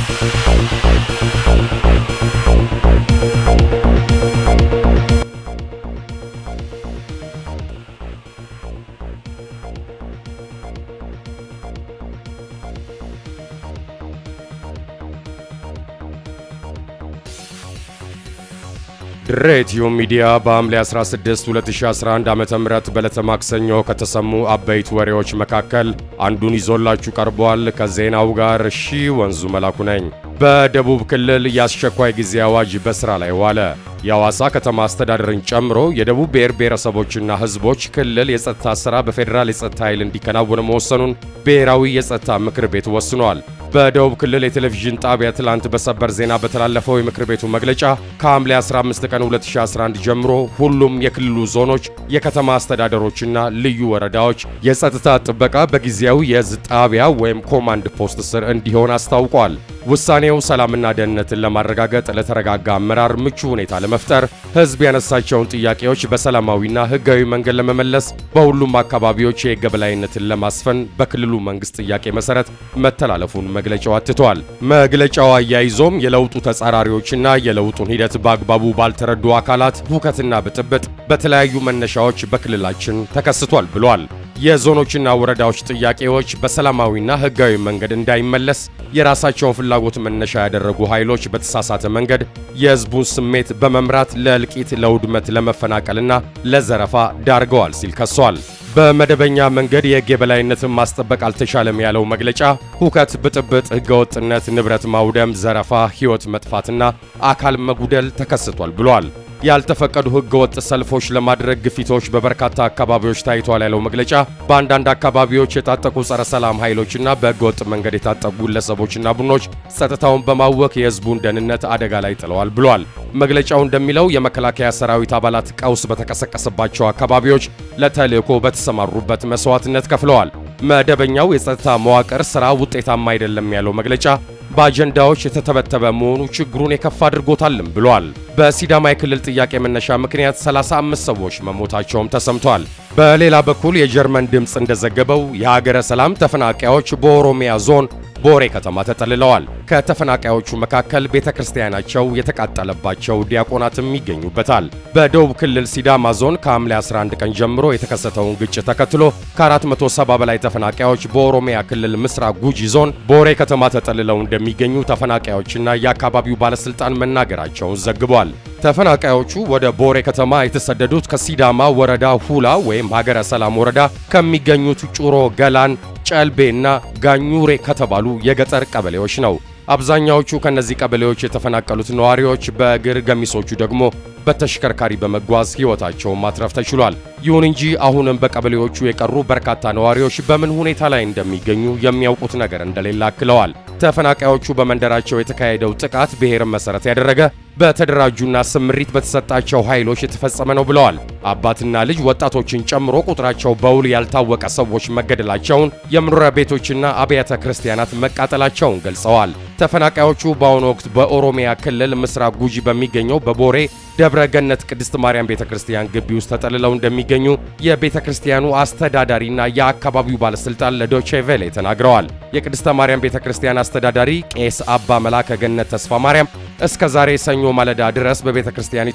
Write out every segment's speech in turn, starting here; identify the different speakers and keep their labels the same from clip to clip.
Speaker 1: ድሬትዩ ሚዲያ በሐምሌ 16 2011 ዓ.ም በዕለተ ማክሰኞ ከተሰሙ አበይት ወሬዎች መካከል አንዱን ይዞላችሁ ቀርቧል። ከዜናው ጋር ሺ ወንዙ መላኩ ነኝ። በደቡብ ክልል የአስቸኳይ ጊዜ አዋጅ በሥራ ላይ ዋለ። የሐዋሳ ከተማ አስተዳደርን ጨምሮ የደቡብ ብሔር ብሔረሰቦችና ሕዝቦች ክልል የጸጥታ ሥራ በፌዴራል የጸጥታ ኃይል እንዲከናወን መወሰኑን ብሔራዊ የጸጥታ ምክር ቤት ወስኗል። በደቡብ ክልል የቴሌቪዥን ጣቢያ ትላንት በሰበር ዜና በተላለፈው የምክር ቤቱ መግለጫ ከሐምሌ 15 ቀን 2011 ጀምሮ ሁሉም የክልሉ ዞኖች፣ የከተማ አስተዳደሮችና ልዩ ወረዳዎች የጸጥታ ጥበቃ በጊዜያዊ የእዝ ጣቢያ ወይም ኮማንድ ፖስት ስር እንዲሆን አስታውቋል። ውሳኔው ሰላምና ደህንነትን ለማረጋገጥ ለተረጋጋ አመራር ምቹ ሁኔታ ለመፍጠር ሕዝብ ያነሳቸውን ጥያቄዎች በሰላማዊና ሕጋዊ መንገድ ለመመለስ በሁሉም አካባቢዎች የሕግ የበላይነትን ለማስፈን በክልሉ መንግስት ጥያቄ መሰረት መተላለፉን መግለጫው አትቷል። መግለጫው አያይዞም የለውጡ ተጻራሪዎችና የለውጡን ሂደት በአግባቡ ባልተረዱ አካላት ሁከትና ብጥብጥ በተለያዩ መነሻዎች በክልላችን ተከስቷል ብሏል። የዞኖችና ወረዳዎች ጥያቄዎች በሰላማዊና ሕጋዊ መንገድ እንዳይመለስ የራሳቸውን ፍላጎት መነሻ ያደረጉ ኃይሎች በተሳሳተ መንገድ የሕዝቡን ስሜት በመምራት ለእልቂት፣ ለውድመት፣ ለመፈናቀልና ለዘረፋ ዳርገዋል ሲል ከሷል። በመደበኛ መንገድ የሕግ የበላይነትን ማስጠበቅ አልተቻለም ያለው መግለጫ ሁከት፣ ብጥብጥ፣ ሕገወጥነት፣ ንብረት ማውደም፣ ዘረፋ፣ ሕይወት መጥፋትና አካል መጉደል ተከስቷል ብሏል። ያልተፈቀዱ ሕገወጥ ሰልፎች ለማድረግ ግፊቶች በበርካታ አካባቢዎች ታይቷል ያለው መግለጫ በአንዳንድ አካባቢዎች የታጠቁ ጸረ ሰላም ኃይሎችና በሕገወጥ መንገድ የታጠቁ ግለሰቦችና ቡድኖች ጸጥታውን በማወክ የሕዝቡን ደህንነት አደጋ ላይ ጥለዋል ብሏል። መግለጫው እንደሚለው የመከላከያ ሰራዊት አባላት ቀውስ በተቀሰቀሰባቸው አካባቢዎች ለተልዕኮ በተሰማሩበት መስዋዕትነት ከፍለዋል። መደበኛው የጸጥታ መዋቅር ሥራ ውጤታማ አይደለም ያለው መግለጫ በአጀንዳዎች የተተበተበ መሆኑ ችግሩን የከፋ አድርጎታልም ብሏል። በሲዳማ የክልል ጥያቄ መነሻ ምክንያት 35 ሰዎች መሞታቸውም ተሰምቷል። በሌላ በኩል የጀርመን ድምፅ እንደዘገበው የሀገረ ሰላም ተፈናቃዮች በኦሮሚያ ዞን ቦሬ ከተማ ተጠልለዋል። ከተፈናቃዮቹ መካከል ቤተ ክርስቲያናቸው የተቃጠለባቸው ዲያቆናትም ይገኙበታል። በደቡብ ክልል ሲዳማ ዞን ከሐምሌ 11 ቀን ጀምሮ የተከሰተውን ግጭት ተከትሎ ከ470 በላይ ተፈናቃዮች በኦሮሚያ ክልል ምስራቅ ጉጂ ዞን ቦሬ ከተማ ተጠልለው እንደሚገኙ ተፈናቃዮችና የአካባቢው ባለሥልጣን መናገራቸውን ዘግቧል። ተፈናቃዮቹ ወደ ቦሬ ከተማ የተሰደዱት ከሲዳማ ወረዳ ሁላ ወይም ሀገረ ሰላም ወረዳ ከሚገኙት ጩሮ፣ ገላን፣ ጨልቤና ጋኙሬ ከተባሉ የገጠር ቀበሌዎች ነው። አብዛኛዎቹ ከነዚህ ቀበሌዎች የተፈናቀሉት ነዋሪዎች በእግር ገሚሶቹ ደግሞ በተሽከርካሪ በመጓዝ ሕይወታቸውን ማትረፍ ተችሏል። ይሁን እንጂ አሁንም በቀበሌዎቹ የቀሩ በርካታ ነዋሪዎች በምን ሁኔታ ላይ እንደሚገኙ የሚያውቁት ነገር እንደሌለ አክለዋል። ተፈናቃዮቹ በመንደራቸው የተካሄደው ጥቃት ብሔርን መሠረት ያደረገ በተደራጁና ስምሪት በተሰጣቸው ኃይሎች የተፈጸመ ነው ብለዋል። አባትና ልጅ ወጣቶችን ጨምሮ ቁጥራቸው በውል ያልታወቀ ሰዎች መገደላቸውን፣ የመኖሪያ ቤቶችና አብያተ ክርስቲያናት መቃጠላቸውን ገልጸዋል። ተፈናቃዮቹ በአሁኑ ወቅት በኦሮሚያ ክልል ምስራቅ ጉጂ በሚገኘው በቦሬ ደብረ ገነት ቅድስት ማርያም ቤተ ክርስቲያን ግቢ ውስጥ ተጠልለው እንደሚገኙ የቤተ ክርስቲያኑ አስተዳዳሪና የአካባቢው ባለሥልጣን ለዶቼ ቬሌ ተናግረዋል። የቅድስተ ማርያም ቤተ ክርስቲያን አስተዳዳሪ ቄስ አባ መላከ ገነት ተስፋ ማርያም እስከ ዛሬ ሰኞ ማለዳ ድረስ በቤተ ክርስቲያኒቱ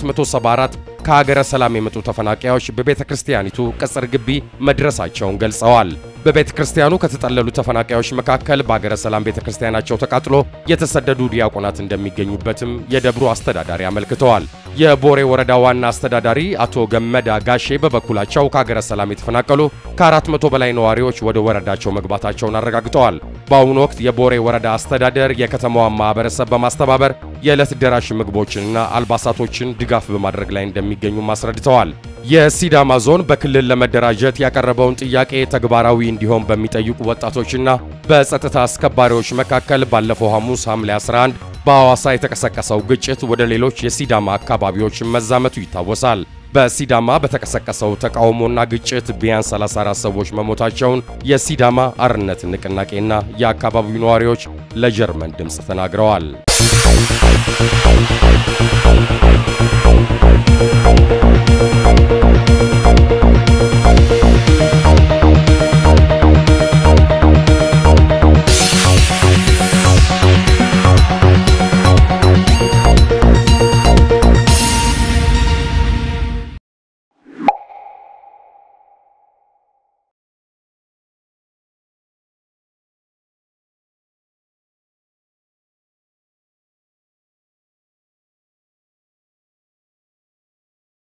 Speaker 1: 474 ከሀገረ ሰላም የመጡ ተፈናቃዮች በቤተ ክርስቲያኒቱ ቅጽር ግቢ መድረሳቸውን ገልጸዋል። በቤተ ክርስቲያኑ ከተጠለሉ ተፈናቃዮች መካከል በሀገረ ሰላም ቤተ ክርስቲያናቸው ተቃጥሎ የተሰደዱ ዲያቆናት እንደሚገኙበትም የደብሩ አስተዳዳሪ አመልክተዋል። የቦሬ ወረዳ ዋና አስተዳዳሪ አቶ ገመዳ ጋሼ በበኩላቸው ከሀገረ ሰላም የተፈናቀሉ ከአራት መቶ በላይ ነዋሪዎች ወደ ወረዳቸው መግባታቸውን አረጋግጠዋል። በአሁኑ ወቅት የቦሬ ወረዳ አስተዳደር የከተማዋን ማህበረሰብ በማስተባበር የዕለት ደራሽ ምግቦችንና አልባሳቶችን ድጋፍ በማድረግ ላይ እንደሚገኙም አስረድተዋል። የሲዳማ ዞን በክልል ለመደራጀት ያቀረበውን ጥያቄ ተግባራዊ እንዲሆን በሚጠይቁ ወጣቶችና በጸጥታ አስከባሪዎች መካከል ባለፈው ሐሙስ ሐምሌ 11 በሐዋሳ የተቀሰቀሰው ግጭት ወደ ሌሎች የሲዳማ አካባቢዎች መዛመቱ ይታወሳል። በሲዳማ በተቀሰቀሰው ተቃውሞና ግጭት ቢያንስ 34 ሰዎች መሞታቸውን የሲዳማ አርነት ንቅናቄና የአካባቢው ነዋሪዎች ለጀርመን ድምፅ ተናግረዋል።